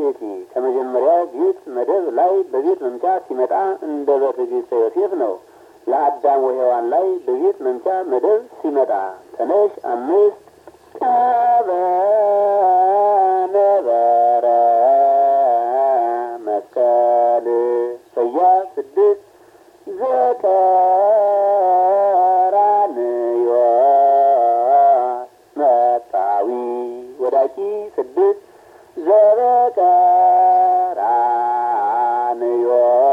ቤቲ ከመጀመሪያ ቤት መደብ ላይ በቤት መምቻ ሲመጣ እንደ በትዕግስተ ዮሴፍ ነው። ለአዳም ወሔዋን ላይ በቤት መምቻ መደብ ሲመጣ ተነሽ አምስት ነበረ መስቀል ሰያፍ ስድስት ዘቀራንዮ መጣዊ ወዳቂ ስድስት ዘበቀራንዮ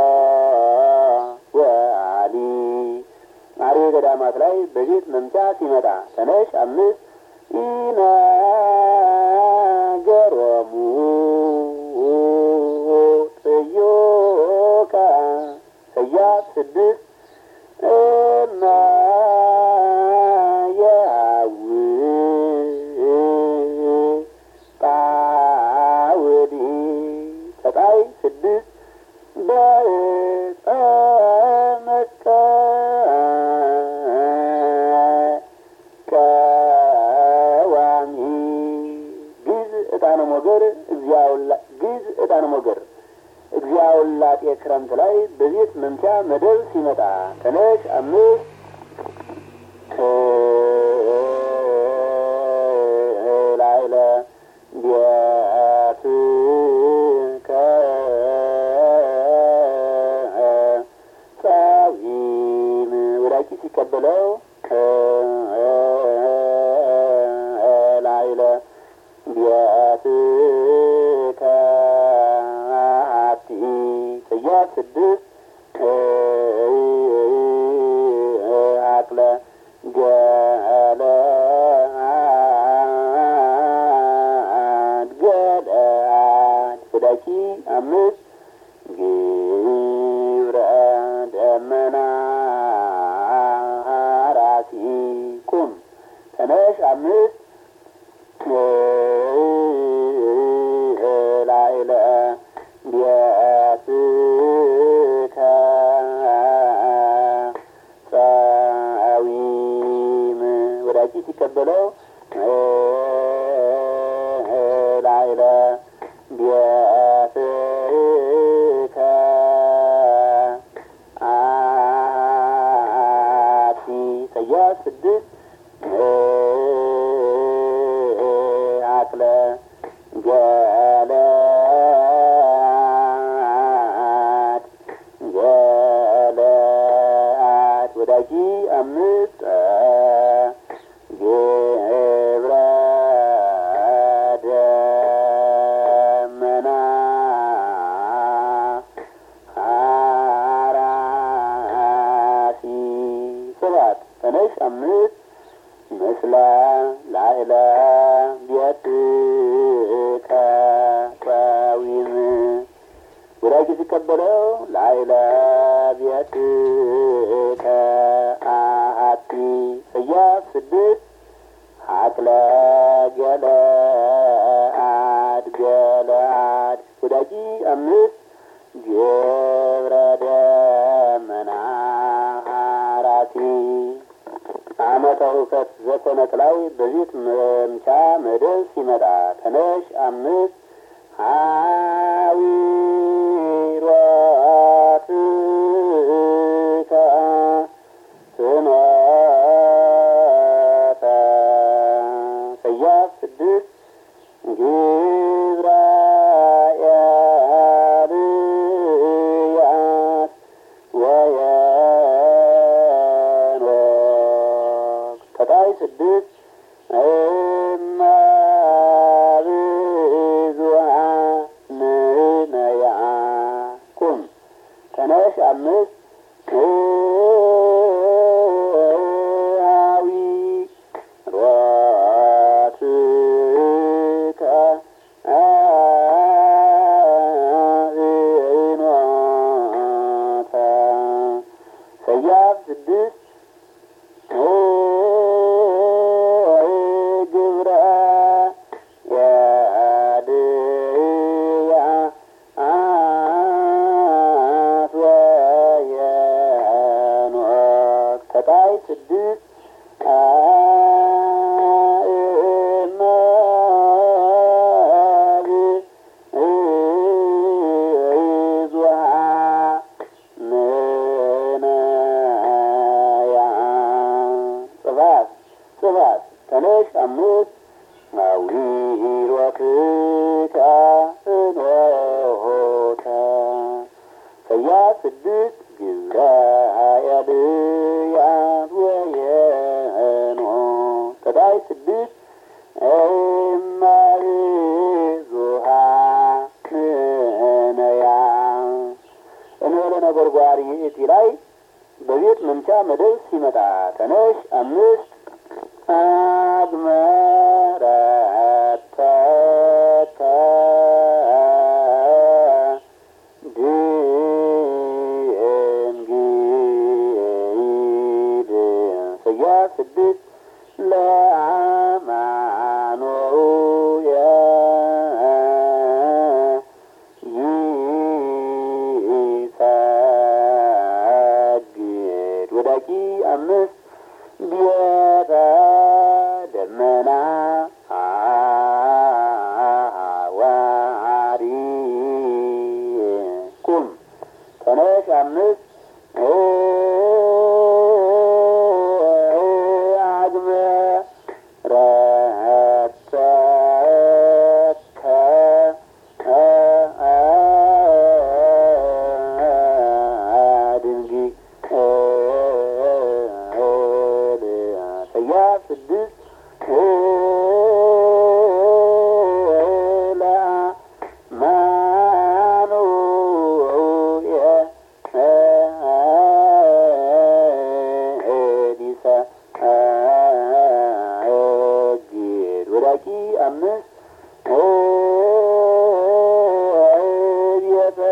ወአሊ አሬ ገዳማት ላይ በቤት መምቻ ሲመጣ ተነሽ አምስት ኢነገሮሙ ጥዮቃ ሰያፍ ስድስት እማ የአው ጣውዲ ተጣይ ስድስት በዕፀ ቀዋሚ ግዝ ዕጣነ ሞገር እግዚአውላ ግዝ ዕጣነ ሞገር እግዚአውላጤ ክረምት ላይ በቤት መምቻ መደብ ሲመጣ ተነሽ አምስት ላይለ ቤት ጸዊም ወዳቂ ሲቀበለው ላይለ ቤት ከአቲ ሰያፍ ስድስት አቅለ ገለአድ ገለአድ ወዳቂ አምስት ግብረ ደመና ራሲ ቁም ተነሽ አምስት ላይለ ቤት ጸዊም ወዳቂ ሲቀበለው ላይለ ቤት አቲ ሰያፍ ስድስት አቅለ ገለአድ ገለአድ ወዳቂ አምስት ግብረ ደመና ራሲ ሰባት ተነሽ አምስት ምስለ ላዕለ ቤት ከጸዊም ወዳቂ ሲቀበለው ላዕለ ቤት ከአቲ ሰያፍ ስድስት አቅለ ገለአድ ገለአድ ወዳቂ አምስት ግብረ ደመና ራሲ ዓመተ ሁከት ዘኮነት ላይ በቤት መምቻ መደብ ሲመጣ ተነሽ አምስት ሀዊሮት ፍኖተ ሰያፍ ስድስት ግብረ ኤልያስ ወየኖክ ተጣይ ስድስት እመ ብዙኃን ነያ ቁም ተነሽ አምስት አዊ ሮትከ አእኖተ ሰያፍ ስድስት ግብረ የድያ አት ወየ ዋርይእቲ ላይ በቤት መምቻ መደብ ሲመጣ ተነሽ አምስት አግመረተከ ድንግል ስያፍ ስድስት ለአማኑየ ይሰግድ ወዳቂ አምስት ቤተ ደመና አዋሪ ቁም ተነሽ አምስት አግመ ረተከ ድንግል ሰያፍ ስድስት ለአማኑየ ዲሰ እግድ ወዳቂ አምስት ቤተ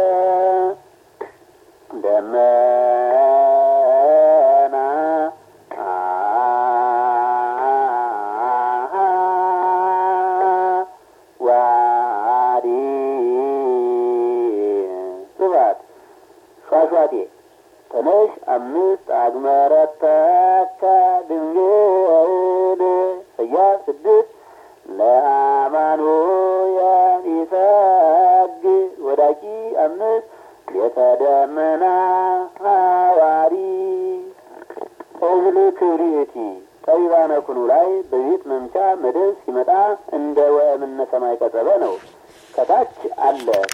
ደመና ዋዲ ስባት ሿሿቴ ተነሽ አምስት አግመረተከ ድንግል ሰያፍ ስድስት ለአማኑኤል ይሰግድ ወዳቂ አምስት የተደመና ሐዋሪ እዝል ክብሪእቲ ጠቢባነ ኩሉ ላይ በቤት መምቻ መደብ ሲመጣ እንደ ወእምነ ሰማይ ቀጸበ ነው። ከታች አለ